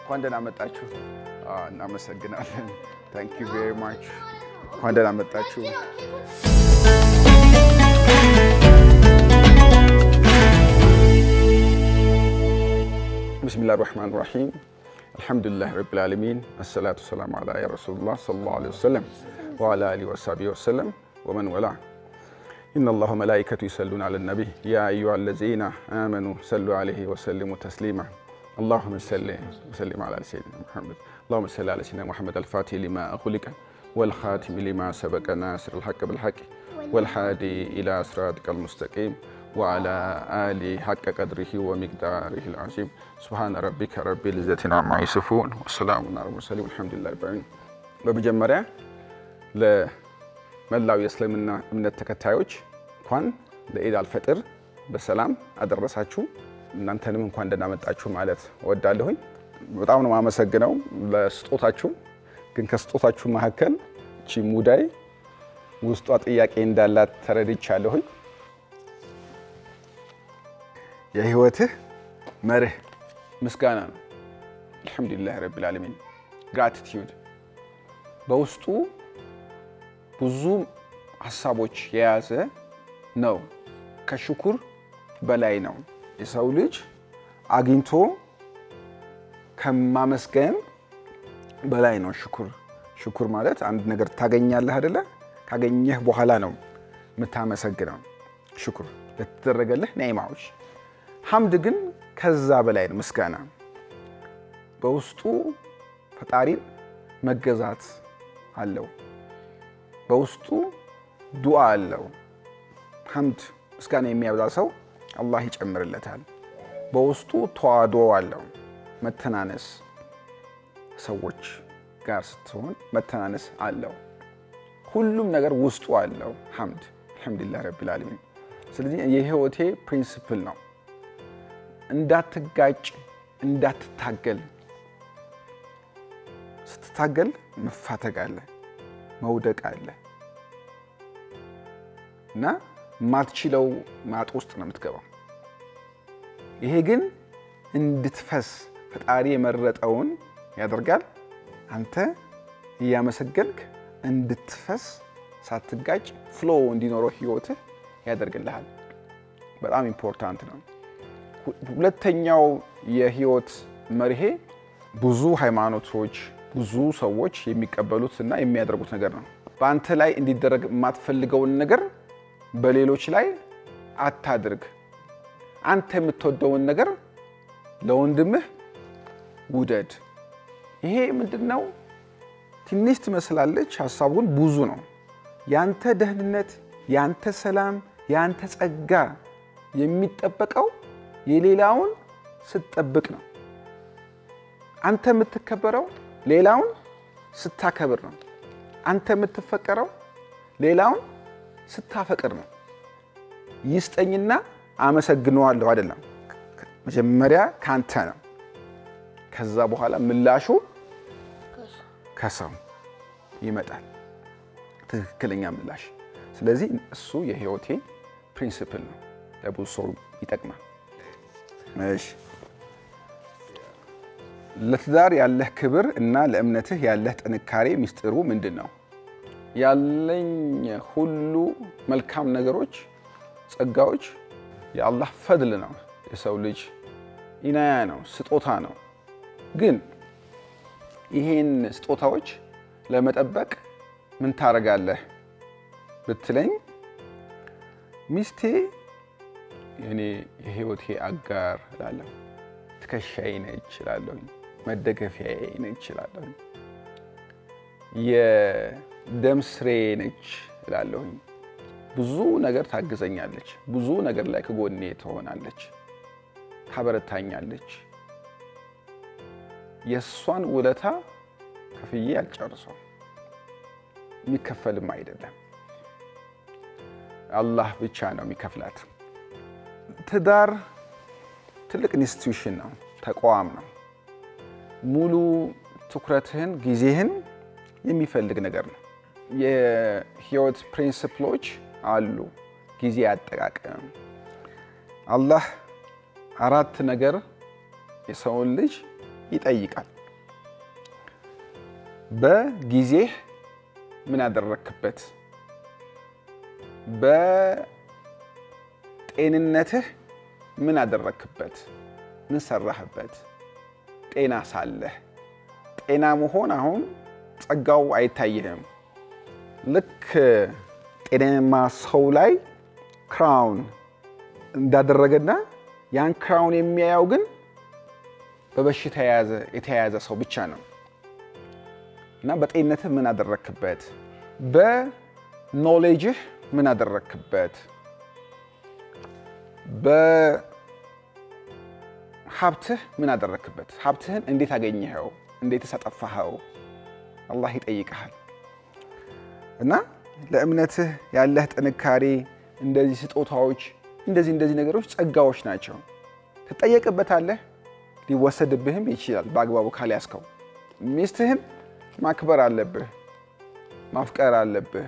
እንኳን ደህና መጣችሁ። እናመሰግናለን። ታንክ ዩ ቬሪ ማች። እንኳን ደህና መጣችሁ። ብስሚላህ ራህማን ራሒም አልሐምዱሊላህ ረቢል ዓለሚን አሰላቱ ሰላም አላ ያ ረሱሉላህ ሰለላሁ ዐለይሂ ወሰለም ወዐላ አሊሂ ወሰሐቢሂ ወሰለም ወመን ወላ ኢነላሁ መላኢከቱ ይሰሉነ ዐለ ነቢይ ያ አዩሃ ለዚነ አመኑ ሰሉ ዐለይሂ ወሰሊሙ ተስሊማ اللهم صل وسلم على سيدنا محمد اللهم صل على سيدنا محمد الفاتح لما أغلق والخاتم لما سبق ناصر الحق بالحق والهادي إلى صراطك المستقيم وعلى آله حق قدره ومقداره العظيم سبحان ربك رب العزة عما يصفون والسلام على المرسلين والحمد لله رب العالمين በመጀመሪያ ለመላው የእስልምና እምነት ተከታዮች እንኳን ለኢድ አልፈጥር በሰላም አደረሳችሁ። እናንተንም እንኳን ደህና መጣችሁ ማለት እወዳለሁኝ። በጣም ነው የማመሰግነው ለስጦታችሁ። ግን ከስጦታችሁ መካከል እቺ ሙዳይ ውስጧ ጥያቄ እንዳላት ተረድቻለሁኝ። የህይወትህ መርህ ምስጋና ነው። አልሐምዱሊላህ ረቢል ዓለሚን ግራቲቲዩድ በውስጡ ብዙ ሀሳቦች የያዘ ነው። ከሽኩር በላይ ነው። የሰው ልጅ አግኝቶ ከማመስገን በላይ ነው ሽኩር። ሽኩር ማለት አንድ ነገር ታገኛለህ አይደለ? ካገኘህ በኋላ ነው የምታመሰግነው ሽኩር ለተደረገልህ ኒዕማዎች። ሐምድ ግን ከዛ በላይ ነው። ምስጋና በውስጡ ፈጣሪን መገዛት አለው። በውስጡ ዱዓ አለው። ሐምድ ምስጋና የሚያበዛ ሰው አላህ ይጨምርለታል። በውስጡ ተዋዶ አለው። መተናነስ ሰዎች ጋር ስትሆን መተናነስ አለው። ሁሉም ነገር ውስጡ አለው ሐምድ። አልሐምዱሊላህ ረቢል ዓለሚን። ስለዚህ የህይወቴ ፕሪንስፕል ነው። እንዳትጋጭ፣ እንዳትታገል። ስትታገል መፋተግ አለ፣ መውደቅ አለ እና ማትችለው ማጥ ውስጥ ነው የምትገባው። ይሄ ግን እንድትፈስ ፈጣሪ የመረጠውን ያደርጋል። አንተ እያመሰገንክ እንድትፈስ ሳትጋጭ ፍሎ እንዲኖረው ህይወትህ ያደርግልሃል። በጣም ኢምፖርታንት ነው። ሁለተኛው የህይወት መርሄ ብዙ ሃይማኖቶች፣ ብዙ ሰዎች የሚቀበሉት እና የሚያደርጉት ነገር ነው። በአንተ ላይ እንዲደረግ የማትፈልገውን ነገር በሌሎች ላይ አታድርግ። አንተ የምትወደውን ነገር ለወንድምህ ውደድ። ይሄ ምንድን ነው? ትንሽ ትመስላለች፣ ሀሳቡ ግን ብዙ ነው። ያንተ ደህንነት፣ ያንተ ሰላም፣ ያንተ ጸጋ የሚጠበቀው የሌላውን ስትጠብቅ ነው። አንተ የምትከበረው ሌላውን ስታከብር ነው። አንተ የምትፈቀረው ሌላውን ስታፈቅር ነው። ይስጠኝና አመሰግነዋለሁ አይደለም። መጀመሪያ ካንተ ነው። ከዛ በኋላ ምላሹ ከሰው ይመጣል፣ ትክክለኛ ምላሽ። ስለዚህ እሱ የህይወቴ ፕሪንስፕል ነው። ለብዙ ሰው ይጠቅማል። እሺ፣ ለትዳር ያለህ ክብር እና ለእምነትህ ያለህ ጥንካሬ ሚስጥሩ ምንድን ነው? ያለኝ ሁሉ መልካም ነገሮች፣ ጸጋዎች የአላህ ፈድል ነው። የሰው ልጅ ኢናያ ነው፣ ስጦታ ነው። ግን ይሄን ስጦታዎች ለመጠበቅ ምን ታደርጋለህ ብትለኝ፣ ሚስቴ የኔ የህይወቴ አጋር እላለሁ። ትከሻዬ ነች እላለሁኝ። መደገፊያዬ ነች እላለሁኝ። የደም ስሬ ነች እላለሁኝ። ብዙ ነገር ታግዘኛለች። ብዙ ነገር ላይ ከጎኔ ትሆናለች፣ ታበረታኛለች። የእሷን ውለታ ከፍዬ አልጨርሰው፣ የሚከፈልም አይደለም። አላህ ብቻ ነው የሚከፍላት። ትዳር ትልቅ ኢንስቲትዩሽን ነው፣ ተቋም ነው። ሙሉ ትኩረትህን፣ ጊዜህን የሚፈልግ ነገር ነው። የህይወት ፕሪንስፕሎች አሉ። ጊዜ አጠቃቀም። አላህ አራት ነገር የሰውን ልጅ ይጠይቃል። በጊዜህ ምን አደረክበት? በጤንነትህ ምን አደረክበት? ምን ሰራህበት? ጤና ሳለህ ጤና መሆን አሁን ጸጋው አይታይህም። ልክ ጤናማ ሰው ላይ ክራውን እንዳደረገና ያን ክራውን የሚያየው ግን በበሽታ የተያያዘ ሰው ብቻ ነው። እና በጤንነትህ ምን አደረክበት? በኖሌጅህ ምን አደረክበት? በሀብትህ ምን አደረክበት? ሀብትህን እንዴት አገኘኸው? እንዴትስ አጠፋኸው? አላህ ይጠይቀሃል። እና ለእምነትህ ያለህ ጥንካሬ፣ እንደዚህ ስጦታዎች፣ እንደዚህ እንደዚህ ነገሮች ጸጋዎች ናቸው። ትጠየቅበታለህ። ሊወሰድብህም ይችላል በአግባቡ ካልያዝከው። ሚስትህን ማክበር አለብህ፣ ማፍቀር አለብህ።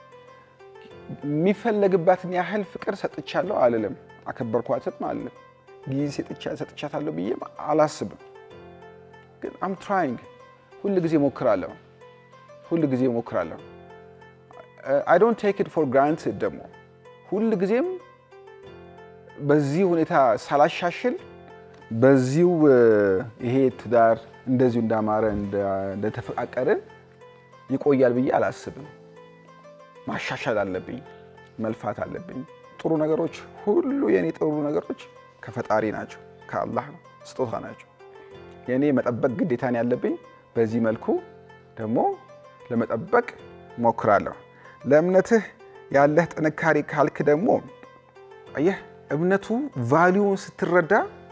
የሚፈለግባትን ያህል ፍቅር ሰጥቻለሁ አልልም፣ አከበርኳትም አልልም። ጊዜ ሰጥቻታለሁ ብዬ አላስብም። ግን አም ትራይንግ ሁል ጊዜ ሞክራለሁ፣ ሁል ጊዜ ሞክራለሁ። አይ ዶንት ቴክ ኢት ፎር ግራንትድ ደግሞ ሁል ጊዜም በዚህ ሁኔታ ሳላሻሽል በዚሁ ይሄ ትዳር እንደዚሁ እንዳማረ እንደተፈቃቀርን ይቆያል ብዬ አላስብም። ማሻሻል አለብኝ፣ መልፋት አለብኝ። ጥሩ ነገሮች ሁሉ የኔ ጥሩ ነገሮች ከፈጣሪ ናቸው፣ ከአላህ ነው፣ ስጦታ ናቸው። የእኔ መጠበቅ ግዴታን ያለብኝ በዚህ መልኩ ደግሞ ለመጠበቅ ሞክራለሁ። ለእምነትህ ያለህ ጥንካሬ ካልክ ደግሞ አየህ እምነቱ ቫሊዩን ስትረዳ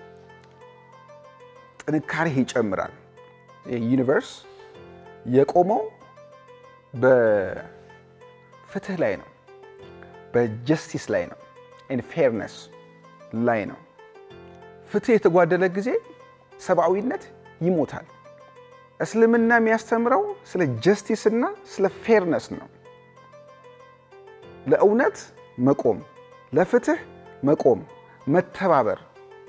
ጥንካሬ ይጨምራል። ዩኒቨርስ የቆመው በፍትህ ላይ ነው፣ በጀስቲስ ላይ ነው፣ ፌርነስ ላይ ነው። ፍትህ የተጓደለ ጊዜ ሰብአዊነት ይሞታል። እስልምና የሚያስተምረው ስለ ጀስቲስ እና ስለ ፌርነስ ነው። ለእውነት መቆም፣ ለፍትህ መቆም፣ መተባበር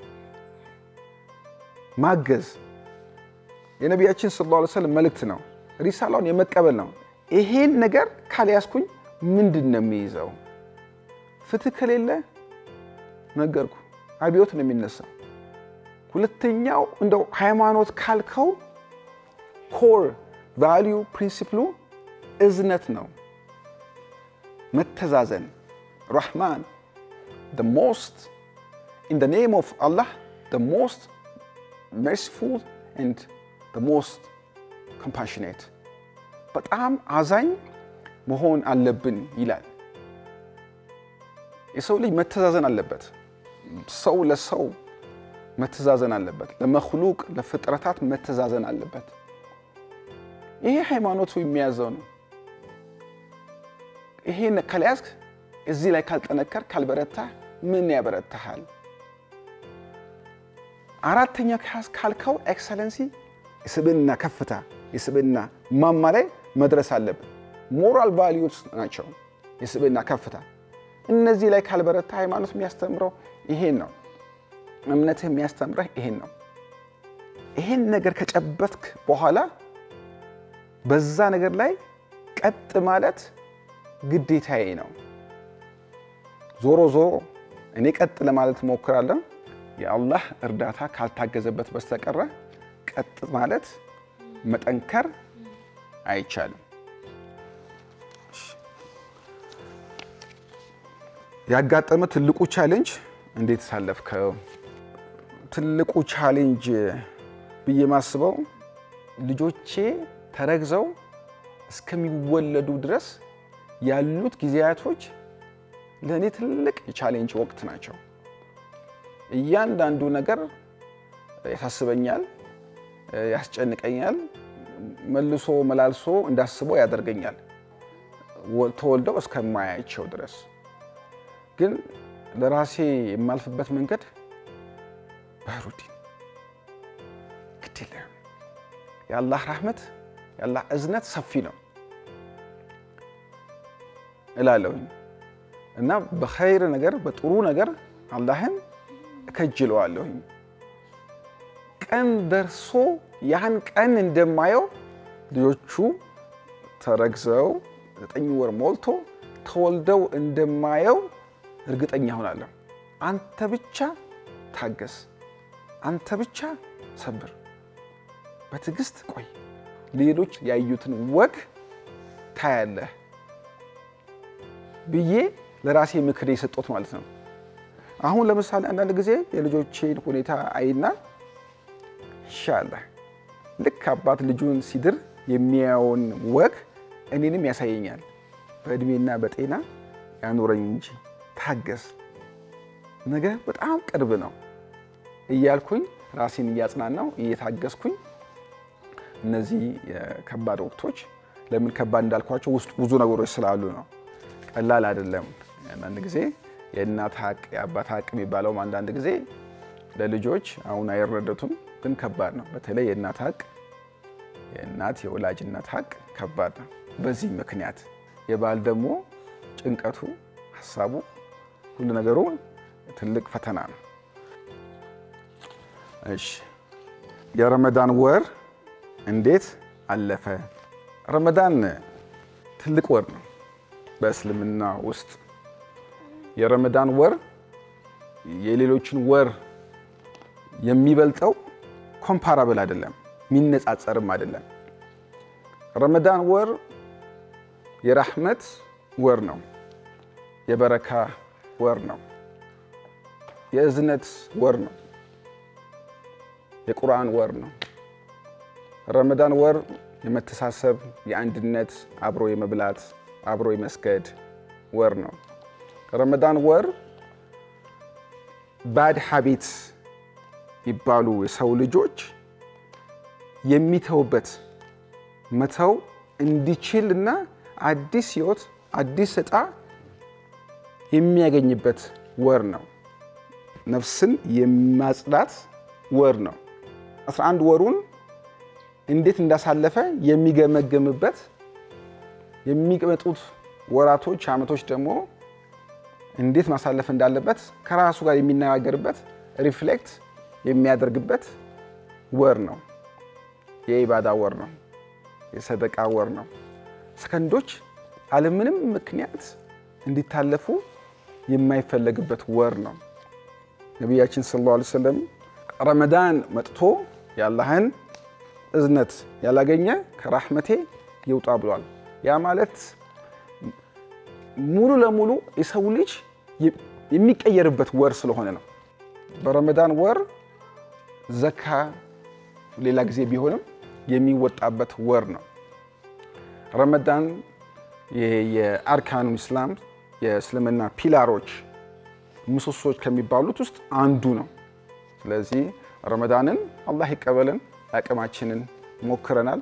ማገዝ የነቢያችን ሰለላሁ ዐለይሂ ወሰለም መልእክት ነው። ሪሳላውን የመቀበል ነው። ይሄን ነገር ካልያዝኩኝ ምንድን ነው የሚይዘው? ፍትህ ከሌለ ነገርኩ አብዮት ነው የሚነሳው። ሁለተኛው እንደው ሃይማኖት ካልከው ኮር ቫሊዩ ፕሪንሲፕሉ እዝነት ነው፣ መተዛዘን ራህማን ሞስት ኢን ኔም ኦፍ አላህ ሞስት merciful and the most compassionate በጣም አዛኝ መሆን አለብን ይላል። የሰው ልጅ መተዛዘን አለበት። ሰው ለሰው መተዛዘን አለበት። ለመክሉቅ ለፍጥረታት መተዛዘን አለበት። ይሄ ሃይማኖቱ የሚያዘው ነው። ይሄን ካልያዝክ፣ እዚህ ላይ ካልጠነከር፣ ካልበረታህ ምን ያበረታሃል? አራተኛ ካልከው ኤክሰለንሲ የስብዕና ከፍታ የስብዕና ማማ ላይ መድረስ አለብን። ሞራል ቫሊዩስ ናቸው የስብዕና ከፍታ። እነዚህ ላይ ካልበረታ ሃይማኖት የሚያስተምረው ይሄን ነው። እምነትህ የሚያስተምረህ ይሄን ነው። ይሄን ነገር ከጨበትክ በኋላ በዛ ነገር ላይ ቀጥ ማለት ግዴታዬ ነው። ዞሮ ዞሮ እኔ ቀጥ ለማለት እሞክራለሁ። የአላህ እርዳታ ካልታገዘበት በስተቀረ ቀጥ ማለት መጠንከር አይቻልም። ያጋጠመ ትልቁ ቻሌንጅ እንዴት ሳለፍከው? ትልቁ ቻሌንጅ ብዬ ማስበው ልጆቼ ተረግዘው እስከሚወለዱ ድረስ ያሉት ጊዜያቶች ለእኔ ትልቅ የቻሌንጅ ወቅት ናቸው። እያንዳንዱ ነገር ያሳስበኛል፣ ያስጨንቀኛል፣ መልሶ መላልሶ እንዳስበው ያደርገኛል ተወልደው እስከማያቸው ድረስ። ግን ለራሴ የማልፍበት መንገድ ባህሩዲን ግድ የለም። የአላህ ራህመት የአላህ እዝነት ሰፊ ነው እላለሁኝ እና በኸይር ነገር በጥሩ ነገር አላህን እከጅለዋለሁኝ። ቀን ደርሶ ያን ቀን እንደማየው ልጆቹ ተረግዘው ዘጠኝ ወር ሞልቶ ተወልደው እንደማየው እርግጠኛ ሆናለሁ። አንተ ብቻ ታገስ፣ አንተ ብቻ ሰብር፣ በትዕግስት ቆይ፣ ሌሎች ያዩትን ወግ ታያለህ ብዬ ለራሴ ምክር የሰጦት ማለት ነው። አሁን ለምሳሌ አንዳንድ ጊዜ የልጆቼን ሁኔታ አይና ይሻላል ልክ አባት ልጁን ሲድር የሚያየውን ወግ እኔንም ያሳየኛል። በእድሜና በጤና ያኑረኝ እንጂ ታገስ፣ ነገ በጣም ቅርብ ነው እያልኩኝ ራሴን እያጽናናው እየታገስኩኝ እነዚህ ከባድ ወቅቶች ለምን ከባድ እንዳልኳቸው ውስጥ ብዙ ነገሮች ስላሉ ነው። ቀላል አይደለም። አንዳንድ ጊዜ የእናት ሀቅ የአባት ሀቅ የሚባለውም አንዳንድ ጊዜ ለልጆች አሁን አይረዱትም፣ ግን ከባድ ነው። በተለይ የእናት ሀቅ የእናት የወላጅ እናት ሀቅ ከባድ ነው። በዚህ ምክንያት የባል ደግሞ ጭንቀቱ፣ ሀሳቡ፣ ሁሉ ነገሩ ትልቅ ፈተና ነው። እሺ የረመዳን ወር እንዴት አለፈ? ረመዳን ትልቅ ወር ነው በእስልምና ውስጥ። የረመዳን ወር የሌሎችን ወር የሚበልጠው ኮምፓራብል አይደለም፣ የሚነጻጸርም አይደለም። ረመዳን ወር የራህመት ወር ነው፣ የበረካ ወር ነው፣ የእዝነት ወር ነው፣ የቁርአን ወር ነው። ረመዳን ወር የመተሳሰብ፣ የአንድነት፣ አብሮ የመብላት፣ አብሮ የመስገድ ወር ነው። ረመዳን ወር ባድ ሀቢት የሚባሉ የሰው ልጆች የሚተውበት መተው እንዲችል እና አዲስ ህይወት አዲስ እጣ የሚያገኝበት ወር ነው። ነፍስን የማጽዳት ወር ነው። 11 ወሩን እንዴት እንዳሳለፈ የሚገመገምበት የሚመጡት ወራቶች፣ ዓመቶች ደግሞ እንዴት ማሳለፍ እንዳለበት ከራሱ ጋር የሚነጋገርበት ሪፍሌክት የሚያደርግበት ወር ነው። የኢባዳ ወር ነው። የሰደቃ ወር ነው። ሰከንዶች አለምንም ምክንያት እንዲታለፉ የማይፈለግበት ወር ነው። ነቢያችን ሰለላሁ ዐለይሂ ወሰለም ረመዳን መጥቶ የአላህን እዝነት ያላገኘ ከራህመቴ ይውጣ ብሏል። ያ ማለት ሙሉ ለሙሉ የሰው ልጅ የሚቀየርበት ወር ስለሆነ ነው። በረመዳን ወር ዘካ ሌላ ጊዜ ቢሆንም የሚወጣበት ወር ነው። ረመዳን የአርካኑ ኢስላም የእስልምና ፒላሮች ምሰሶች ከሚባሉት ውስጥ አንዱ ነው። ስለዚህ ረመዳንን አላህ ይቀበልን። አቅማችንን ሞክረናል።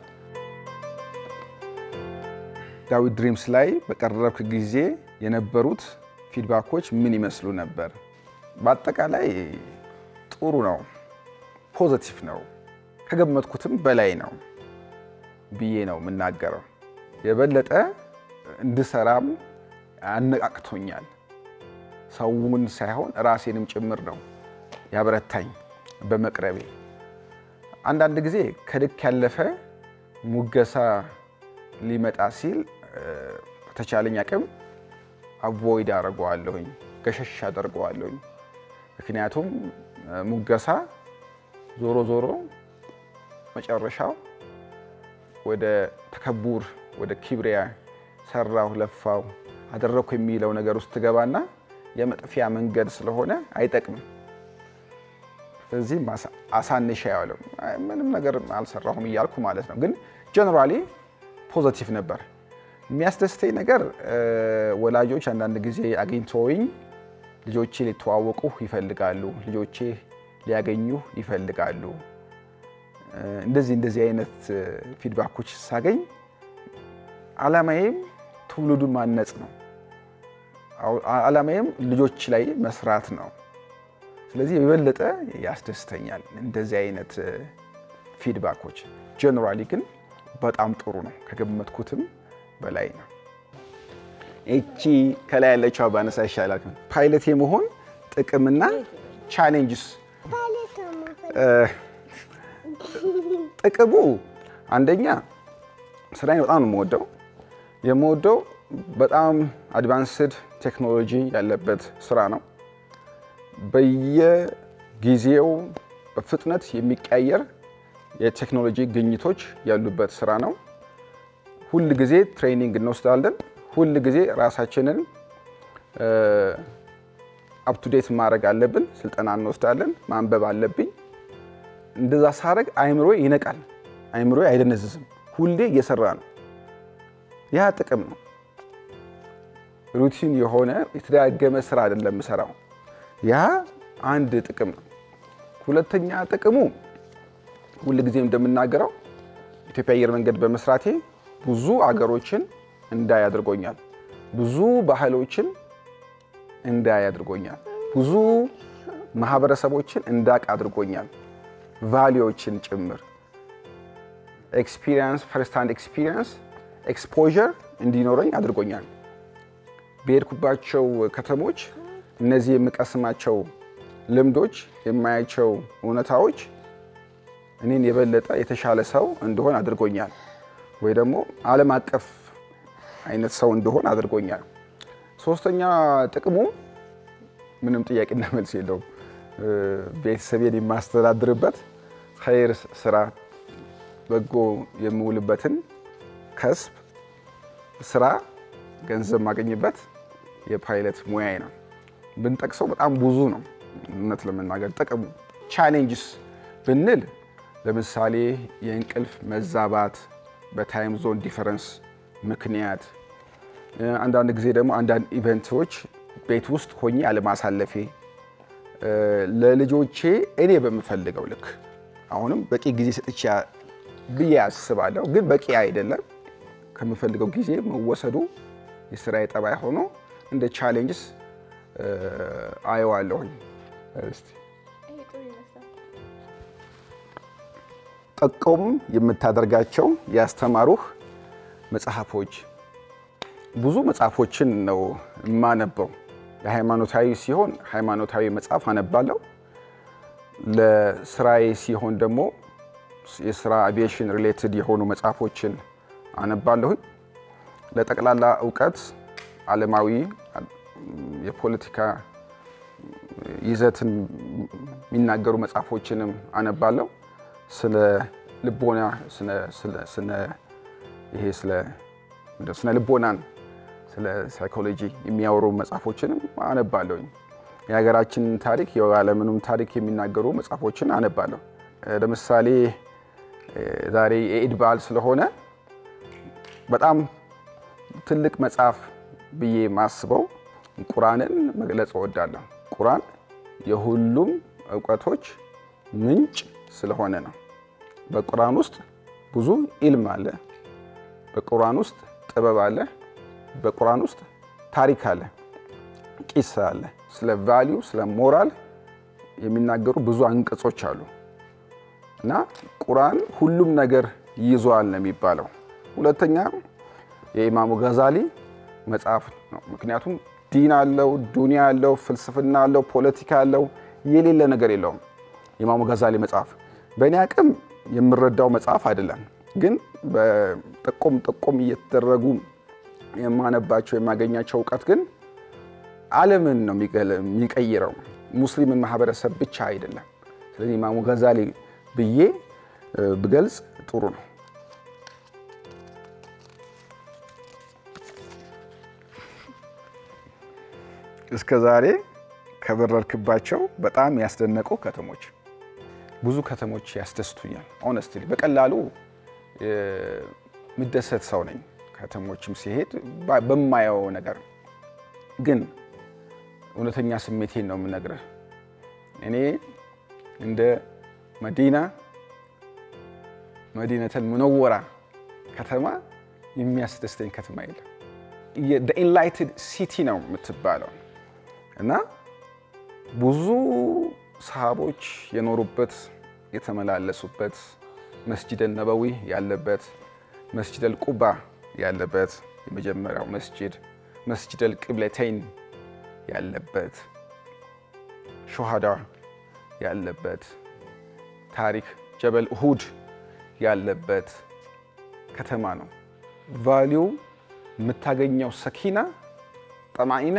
ዳዊት ድሪምስ ላይ በቀረብክ ጊዜ የነበሩት ፊድባኮች ምን ይመስሉ ነበር? በአጠቃላይ ጥሩ ነው፣ ፖዘቲቭ ነው፣ ከገመትኩትም በላይ ነው ብዬ ነው የምናገረው። የበለጠ እንድሰራም አነቃቅቶኛል። ሰውን ሳይሆን ራሴንም ጭምር ነው ያበረታኝ በመቅረቤ። አንዳንድ ጊዜ ከልክ ያለፈ ሙገሳ ሊመጣ ሲል በተቻለኝ አቅም አቮይድ አደርገዋለሁኝ፣ ገሸሽ አደርገዋለሁኝ። ምክንያቱም ሙገሳ ዞሮ ዞሮ መጨረሻው ወደ ተከቡር ወደ ኪብሪያ ሰራሁ፣ ለፋው፣ አደረግኩ የሚለው ነገር ውስጥ ትገባና የመጥፊያ መንገድ ስለሆነ አይጠቅምም። ስለዚህ አሳንሻ ያለው ምንም ነገር አልሰራሁም እያልኩ ማለት ነው። ግን ጀነራሊ ፖዘቲቭ ነበር። የሚያስደስተኝ ነገር ወላጆች አንዳንድ ጊዜ አግኝተውኝ ልጆቼ ሊተዋወቁ ይፈልጋሉ፣ ልጆቼ ሊያገኙ ይፈልጋሉ። እንደዚህ እንደዚህ አይነት ፊድባኮች ሳገኝ አላማዬም ትውልዱን ማነጽ ነው። አላማዬም ልጆች ላይ መስራት ነው። ስለዚህ የበለጠ ያስደስተኛል እንደዚህ አይነት ፊድባኮች። ጀነራሊ ግን በጣም ጥሩ ነው፣ ከገመትኩትም በላይ ነው። እቺ ከላይ ያለችው ባነሳ ይሻላል። ፓይለት የመሆን ጥቅምና ቻሌንጅስ ጥቅሙ አንደኛ ስራዬን በጣም ነው የምወደው። የምወደው በጣም አድቫንስድ ቴክኖሎጂ ያለበት ስራ ነው። በየጊዜው በፍጥነት የሚቀያየር የቴክኖሎጂ ግኝቶች ያሉበት ስራ ነው። ሁል ጊዜ ትሬኒንግ እንወስዳለን። ሁል ጊዜ ራሳችንን አፕቱዴት ማድረግ አለብን። ስልጠና እንወስዳለን። ማንበብ አለብኝ። እንደዛ ሳረግ አይምሮ ይነቃል። አይምሮ አይደነዝዝም። ሁሌ እየሰራ ነው። ያ ጥቅም ነው። ሩቲን የሆነ የተደጋገመ ስራ አይደለም የምሰራው። ያ አንድ ጥቅም ነው። ሁለተኛ ጥቅሙ ሁል ጊዜ እንደምናገረው ኢትዮጵያ አየር መንገድ በመስራቴ ብዙ አገሮችን እንዳይ አድርጎኛል። ብዙ ባህሎችን እንዳይ አድርጎኛል። ብዙ ማህበረሰቦችን እንዳቅ አድርጎኛል። ቫሊዎችን ጭምር ኤክስፒሪየንስ ፈርስት ሃንድ ኤክስፒሪየንስ ኤክስፖዠር እንዲኖረኝ አድርጎኛል። በሄድኩባቸው ከተሞች እነዚህ የምቀስማቸው ልምዶች፣ የማያቸው እውነታዎች እኔን የበለጠ የተሻለ ሰው እንደሆን አድርጎኛል። ወይ ደግሞ ዓለም አቀፍ አይነት ሰው እንደሆን አድርጎኛል። ሶስተኛ ጥቅሙ ምንም ጥያቄና መልስ የለውም። ቤተሰቤን የማስተዳድርበት ኸይር ስራ በጎ የምውልበትን ከስብ ስራ ገንዘብ ማገኝበት የፓይለት ሙያዬ ነው። ብንጠቅሰው በጣም ብዙ ነው። እውነት ለመናገር ጥቅሙ ቻሌንጅስ ብንል ለምሳሌ የእንቅልፍ መዛባት በታይም ዞን ዲፈረንስ ምክንያት፣ አንዳንድ ጊዜ ደግሞ አንዳንድ ኢቨንቶች ቤት ውስጥ ሆኜ አለማሳለፌ ለልጆቼ እኔ በምፈልገው ልክ አሁንም በቂ ጊዜ ሰጥቼ ብዬ አስባለሁ፣ ግን በቂ አይደለም። ከምፈልገው ጊዜ መወሰዱ የስራዬ ጠባይ ሆኖ እንደ ቻሌንጅስ አየዋለሁኝ። እስቲ ጠቆም የምታደርጋቸው ያስተማሩህ መጽሐፎች። ብዙ መጽሐፎችን ነው የማነበው። ለሃይማኖታዊ ሲሆን ሃይማኖታዊ መጽሐፍ አነባለሁ። ለስራዬ ሲሆን ደግሞ የስራ አቪዬሽን ሪሌትድ የሆኑ መጽሐፎችን አነባለሁኝ። ለጠቅላላ እውቀት ዓለማዊ የፖለቲካ ይዘትን የሚናገሩ መጽሐፎችንም አነባለሁ። ስለ ልቦና ይሄ ስነ ልቦናን ስለ ሳይኮሎጂ የሚያወሩ መጽሐፎችንም አነባለሁኝ። የሀገራችንን ታሪክ የዓለምንም ታሪክ የሚናገሩ መጽሐፎችን አነባለሁ። ለምሳሌ ዛሬ የኢድ በዓል ስለሆነ በጣም ትልቅ መጽሐፍ ብዬ ማስበው ቁርአንን መግለጽ እወዳለሁ። ቁርአን የሁሉም እውቀቶች ምንጭ ስለሆነ ነው። በቁርአን ውስጥ ብዙ ኢልም አለ። በቁርአን ውስጥ ጥበብ አለ። በቁርአን ውስጥ ታሪክ አለ፣ ቂሳ አለ። ስለ ቫሊዩ ስለ ሞራል የሚናገሩ ብዙ አንቀጾች አሉ እና ቁርአን ሁሉም ነገር ይዟል ነው የሚባለው። ሁለተኛ የኢማሙ ገዛሊ መጽሐፍ ነው። ምክንያቱም ዲን አለው፣ ዱንያ አለው፣ ፍልስፍና አለው፣ ፖለቲካ አለው፣ የሌለ ነገር የለውም። የኢማሙ ገዛሊ መጽሐፍ በእኔ አቅም የምረዳው መጽሐፍ አይደለም፣ ግን በጠቆም ጠቆም እየተደረጉ የማነባቸው የማገኛቸው እውቀት ግን ዓለምን ነው የሚቀይረው፣ ሙስሊምን ማህበረሰብ ብቻ አይደለም። ስለዚህ ኢማሙ ገዛሊ ብዬ ብገልጽ ጥሩ ነው። እስከ ዛሬ ከበረርክባቸው በጣም ያስደነቁ ከተሞች። ብዙ ከተሞች ያስደስቱኛል። ኦነስትሊ በቀላሉ የምደሰት ሰው ነኝ። ከተሞችም ሲሄድ በማየው ነገር ግን እውነተኛ ስሜቴን ነው የምነግርህ። እኔ እንደ መዲና መዲነተል ሙነወራ ከተማ የሚያስደስተኝ ከተማ የለም። ኢንላይትድ ሲቲ ነው የምትባለው እና ብዙ ሰሃቦች የኖሩበት የተመላለሱበት መስጂደል ነበዊ ያለበት መስጂደል ቁባ ያለበት የመጀመሪያው መስጂድ መስጂደል ቅብለተይን ያለበት ሾሃዳ ያለበት ታሪክ ጀበል ኡሁድ ያለበት ከተማ ነው። ቫሊዩ የምታገኘው ሰኪና ጠማኢና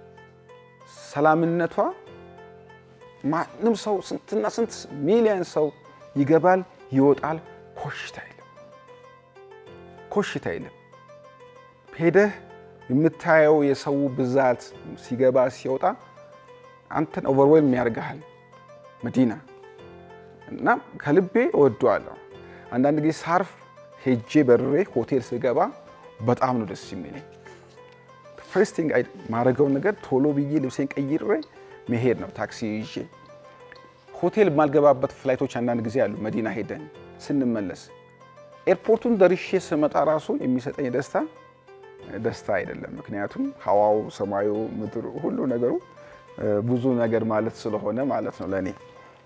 ሰላምነቷ ማንም ሰው ስንትና ስንት ሚሊዮን ሰው ይገባል ይወጣል፣ ኮሽታ የለም፣ ኮሽታ የለም። ሄደህ የምታየው የሰው ብዛት ሲገባ ሲወጣ አንተን ኦቨርዌልም ያደርግሃል መዲና እና ከልቤ እወደዋለሁ። አንዳንድ ጊዜ ሳርፍ ሄጄ በርሬ ሆቴል ስገባ በጣም ነው ደስ የሚለኝ። ፈርስቲንግ ማድረገውን ነገር ቶሎ ብዬ ልብሴን ቀይሬ መሄድ ነው። ታክሲ ይዤ ሆቴል የማልገባበት ፍላይቶች አንዳንድ ጊዜ አሉ። መዲና ሄደን ስንመለስ ኤርፖርቱን ደርሼ ስመጣ ራሱ የሚሰጠኝ ደስታ ደስታ አይደለም። ምክንያቱም ሀዋው፣ ሰማዩ፣ ምድሩ፣ ሁሉ ነገሩ ብዙ ነገር ማለት ስለሆነ ማለት ነው ለእኔ።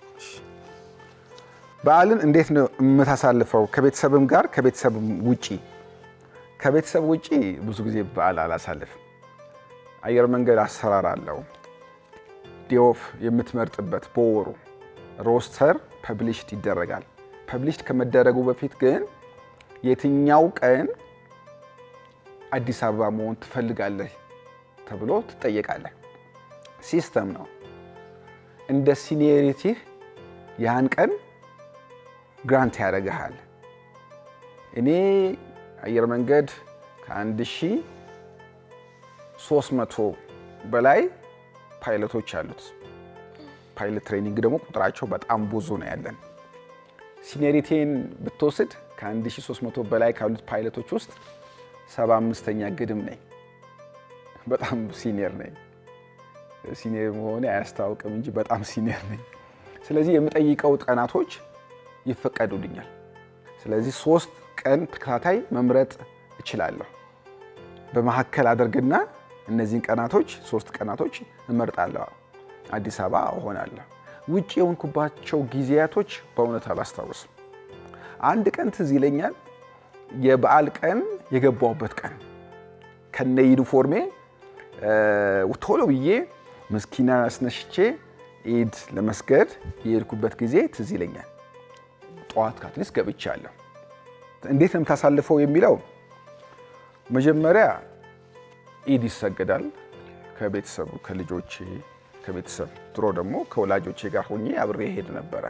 በዓልን እንዴት ነው የምታሳልፈው? ከቤተሰብም ጋር ከቤተሰብም ውጪ? ከቤተሰብ ውጪ ብዙ ጊዜ በዓል አላሳልፍም። አየር መንገድ አሰራር አለው። ዴኦፍ የምትመርጥበት በወሩ ሮስተር ፐብሊሽድ ይደረጋል። ፐብሊሽድ ከመደረጉ በፊት ግን የትኛው ቀን አዲስ አበባ መሆን ትፈልጋለህ ተብሎ ትጠየቃለህ። ሲስተም ነው። እንደ ሲኒየሪቲህ ያን ቀን ግራንት ያደርግሃል። እኔ አየር መንገድ ከአንድ ሺህ ሦስት መቶ በላይ ፓይለቶች አሉት። ፓይለት ትሬኒንግ ደግሞ ቁጥራቸው በጣም ብዙ ነው ያለን። ሲኒየሪቲን ብትወስድ ከ1300 በላይ ካሉት ፓይለቶች ውስጥ 75ኛ ግድም ነኝ። በጣም ሲኒየር ነኝ። ሲኒየር መሆኔ አያስታውቅም እንጂ በጣም ሲኒየር ነኝ። ስለዚህ የምጠይቀው ቀናቶች ይፈቀዱልኛል። ስለዚህ ሶስት ቀን ተከታታይ መምረጥ እችላለሁ። በመካከል አደርግና እነዚህን ቀናቶች ሶስት ቀናቶች እመርጣለሁ። አዲስ አበባ እሆናለሁ። ውጭ የሆንኩባቸው ጊዜያቶች በእውነት አላስታውስም። አንድ ቀን ትዝ ይለኛል። የበዓል ቀን የገባሁበት ቀን ከነ ዩኒፎርሜ ቶሎ ብዬ መስኪና አስነሽቼ ኢድ ለመስገድ የሄድኩበት ጊዜ ትዝ ይለኛል። ጠዋት ካትሊስት ገብቻለሁ። እንዴት ነው የምታሳልፈው የሚለው መጀመሪያ ኢድ ይሰገዳል ከቤተሰቡ ከልጆቼ ከቤተሰብ ድሮ ደግሞ ከወላጆቼ ጋር ሆኜ አብሬ ሄድ ነበረ።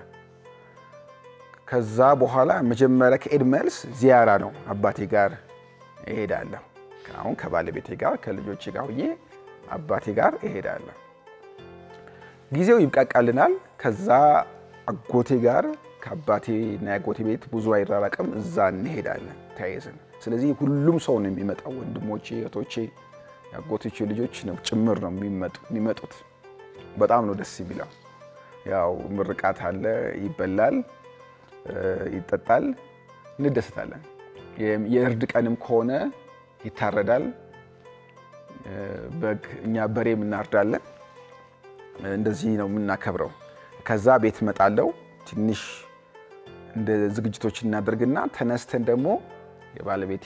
ከዛ በኋላ መጀመሪያ ከኢድ መልስ ዚያራ ነው አባቴ ጋር እሄዳለሁ። አሁን ከባለቤቴ ጋር ከልጆቼ ጋር ሆኜ አባቴ ጋር እሄዳለሁ። ጊዜው ይብቃቃልናል። ከዛ አጎቴ ጋር ከአባቴ እና የአጎቴ ቤት ብዙ አይራራቅም። እዛ እንሄዳለን ተያይዘን። ስለዚህ ሁሉም ሰው ነው የሚመጣው፣ ወንድሞቼ፣ እህቶቼ፣ የአጎቶቼ ልጆች ነው ጭምር ነው የሚመጡት። በጣም ነው ደስ የሚለው። ያው ምርቃት አለ፣ ይበላል፣ ይጠጣል፣ እንደሰታለን። የእርድ ቀንም ከሆነ ይታረዳል። በግ እኛ በሬም እናርዳለን። እንደዚህ ነው የምናከብረው። ከዛ ቤት እመጣለሁ። ትንሽ እንደ ዝግጅቶች እናደርግና ተነስተን ደግሞ የባለቤቴ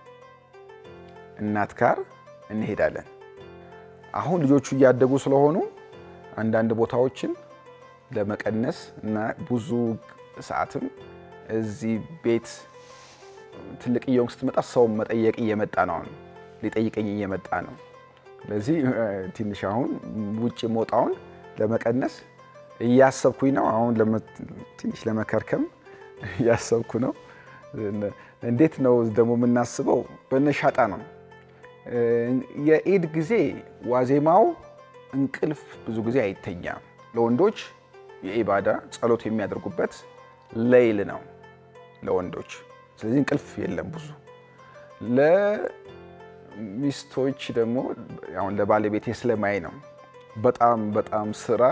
እናት ጋር እንሄዳለን። አሁን ልጆቹ እያደጉ ስለሆኑ አንዳንድ ቦታዎችን ለመቀነስ እና ብዙ ሰዓትም እዚህ ቤት ትልቅ እየሆንክ ስትመጣ ሰው መጠየቅ እየመጣ ነው። አሁን ሊጠይቀኝ እየመጣ ነው። ስለዚህ ትንሽ አሁን ውጭ መውጣውን ለመቀነስ እያሰብኩኝ ነው። አሁን ትንሽ ለመከርከም እያሰብኩ ነው። እንዴት ነው ደግሞ የምናስበው? በነሻጣ ነው። የኢድ ጊዜ ዋዜማው እንቅልፍ ብዙ ጊዜ አይተኛም። ለወንዶች የኢባዳ ጸሎት የሚያደርጉበት ሌይል ነው ለወንዶች። ስለዚህ እንቅልፍ የለም ብዙ። ለሚስቶች ደግሞ አሁን ለባለቤቴ ስለማይ ነው በጣም በጣም ስራ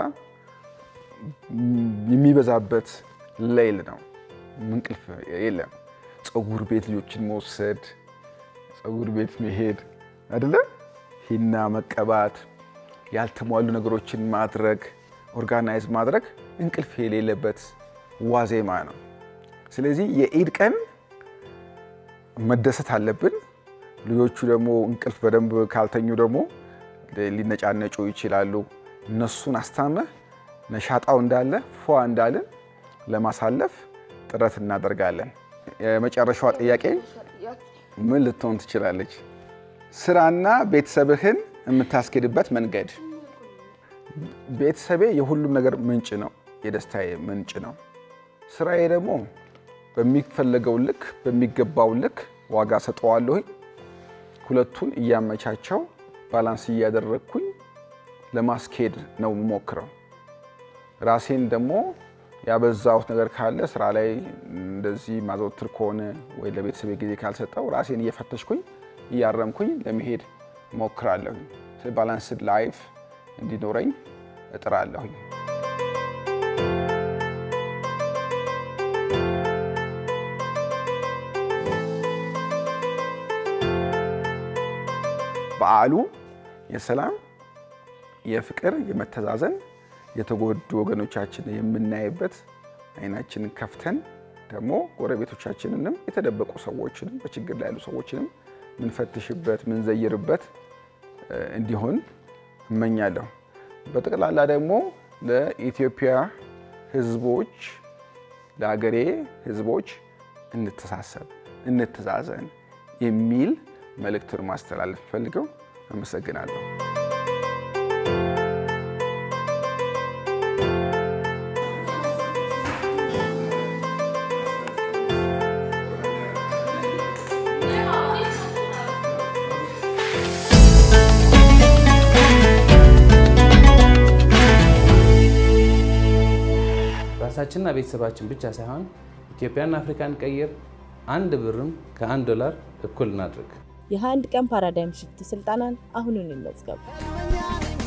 የሚበዛበት ሌይል ነው። እንቅልፍ የለም። ፀጉር ቤት ልጆችን መውሰድ፣ ፀጉር ቤት መሄድ አይደለ፣ ሂና መቀባት፣ ያልተሟሉ ነገሮችን ማድረግ፣ ኦርጋናይዝ ማድረግ እንቅልፍ የሌለበት ዋዜማ ነው። ስለዚህ የኢድ ቀን መደሰት አለብን። ልጆቹ ደግሞ እንቅልፍ በደንብ ካልተኙ ደግሞ ሊነጫነጩ ይችላሉ። እነሱን አስታመህ ነሻጣው እንዳለ ፏ እንዳለን ለማሳለፍ ጥረት እናደርጋለን። የመጨረሻዋ ጥያቄ ምን ልትሆን ትችላለች? ስራና ቤተሰብህን የምታስኬድበት መንገድ። ቤተሰቤ የሁሉም ነገር ምንጭ ነው፣ የደስታዬ ምንጭ ነው። ስራዬ ደግሞ በሚፈለገው ልክ በሚገባው ልክ ዋጋ ሰጠዋለሁኝ። ሁለቱን እያመቻቸው ባላንስ እያደረግኩኝ ለማስኬድ ነው የምሞክረው። ራሴን ደግሞ ያበዛሁት ነገር ካለ ስራ ላይ እንደዚህ ማዘወትር ከሆነ ወይ ለቤተሰቤ ጊዜ ካልሰጠው ራሴን እየፈተሽኩኝ እያረምኩኝ ለመሄድ ሞክራለሁኝ። ባላንስድ ላይፍ እንዲኖረኝ እጥራለሁኝ። በዓሉ የሰላም፣ የፍቅር፣ የመተዛዘን የተጎዱ ወገኖቻችን የምናይበት አይናችንን ከፍተን ደግሞ ጎረቤቶቻችንንም የተደበቁ ሰዎችንም በችግር ላይ ያሉ ሰዎችንም ምንፈትሽበት ምንዘይርበት እንዲሆን እመኛለሁ። በጠቅላላ ደግሞ ለኢትዮጵያ ሕዝቦች ለሀገሬ ሕዝቦች እንተሳሰብ፣ እንተዛዘን የሚል መልእክቱን ማስተላለፍ ፈልገው አመሰግናለሁ። ራሳችንና ቤተሰባችን ብቻ ሳይሆን ኢትዮጵያና አፍሪካን ቀይር። አንድ ብርም ከአንድ ዶላር እኩል እናድርግ። የ21 ቀን ፓራዳይም ሽፍት ስልጠናን አሁኑን ይመዝገቡ።